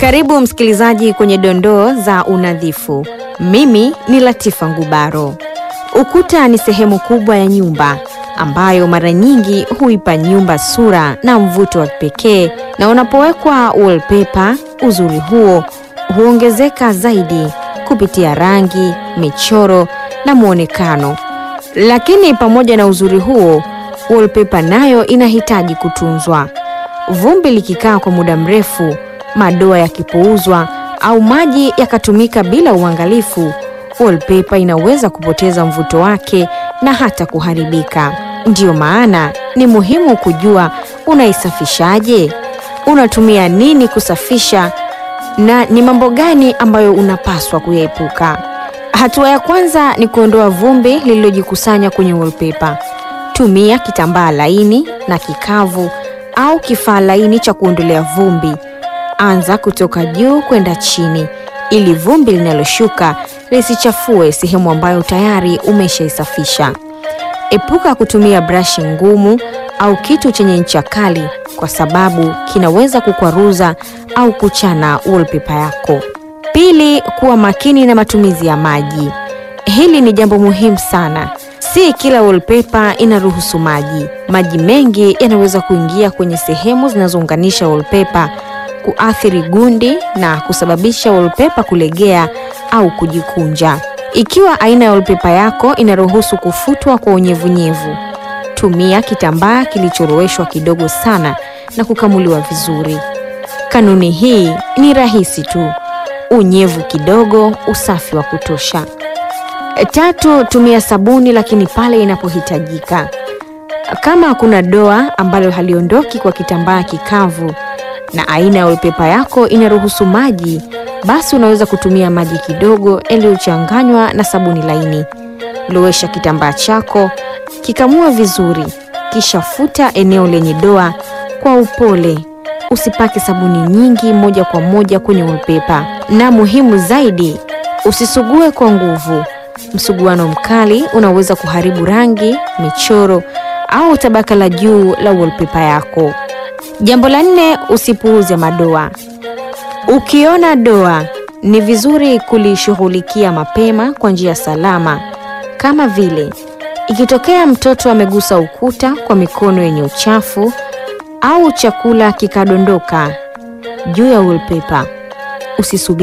Karibu msikilizaji kwenye dondoo za unadhifu. Mimi ni Latifa Ngubaro. Ukuta ni sehemu kubwa ya nyumba ambayo mara nyingi huipa nyumba sura na mvuto wa kipekee, na unapowekwa wallpaper, uzuri huo huongezeka zaidi kupitia rangi, michoro na mwonekano. Lakini pamoja na uzuri huo, wallpaper nayo inahitaji kutunzwa. Vumbi likikaa kwa muda mrefu, madoa yakipuuzwa au maji yakatumika bila uangalifu, wallpaper inaweza kupoteza mvuto wake na hata kuharibika. Ndiyo maana ni muhimu kujua unaisafishaje, unatumia nini kusafisha na ni mambo gani ambayo unapaswa kuyaepuka. Hatua ya kwanza ni kuondoa vumbi lililojikusanya kwenye wallpaper. Tumia kitambaa laini na kikavu au kifaa laini cha kuondolea vumbi. Anza kutoka juu kwenda chini ili vumbi linaloshuka lisichafue sehemu ambayo tayari umeshaisafisha. Epuka kutumia brashi ngumu au kitu chenye ncha kali kwa sababu kinaweza kukwaruza au kuchana wallpaper yako. Pili, kuwa makini na matumizi ya maji. Hili ni jambo muhimu sana. Si kila wallpaper inaruhusu maji. Maji mengi yanaweza kuingia kwenye sehemu zinazounganisha wallpaper, kuathiri gundi na kusababisha wallpaper kulegea au kujikunja. Ikiwa aina ya wallpaper yako inaruhusu kufutwa kwa unyevunyevu, tumia kitambaa kilichoroweshwa kidogo sana na kukamuliwa vizuri. Kanuni hii ni rahisi tu: unyevu kidogo, usafi wa kutosha. Tatu, tumia sabuni lakini pale inapohitajika. Kama kuna doa ambalo haliondoki kwa kitambaa kikavu na aina ya wallpaper yako inaruhusu maji, basi unaweza kutumia maji kidogo yaliyochanganywa na sabuni laini. Lowesha kitambaa chako, kikamua vizuri, kisha futa eneo lenye doa kwa upole. Usipake sabuni nyingi moja kwa moja kwenye wallpaper, na muhimu zaidi, usisugue kwa nguvu. Msuguano mkali unaweza kuharibu rangi, michoro au tabaka la juu la wallpaper yako. Jambo la nne, usipuuze madoa. Ukiona doa, ni vizuri kulishughulikia mapema kwa njia salama, kama vile ikitokea mtoto amegusa ukuta kwa mikono yenye uchafu au chakula kikadondoka juu ya wallpaper, usisubiri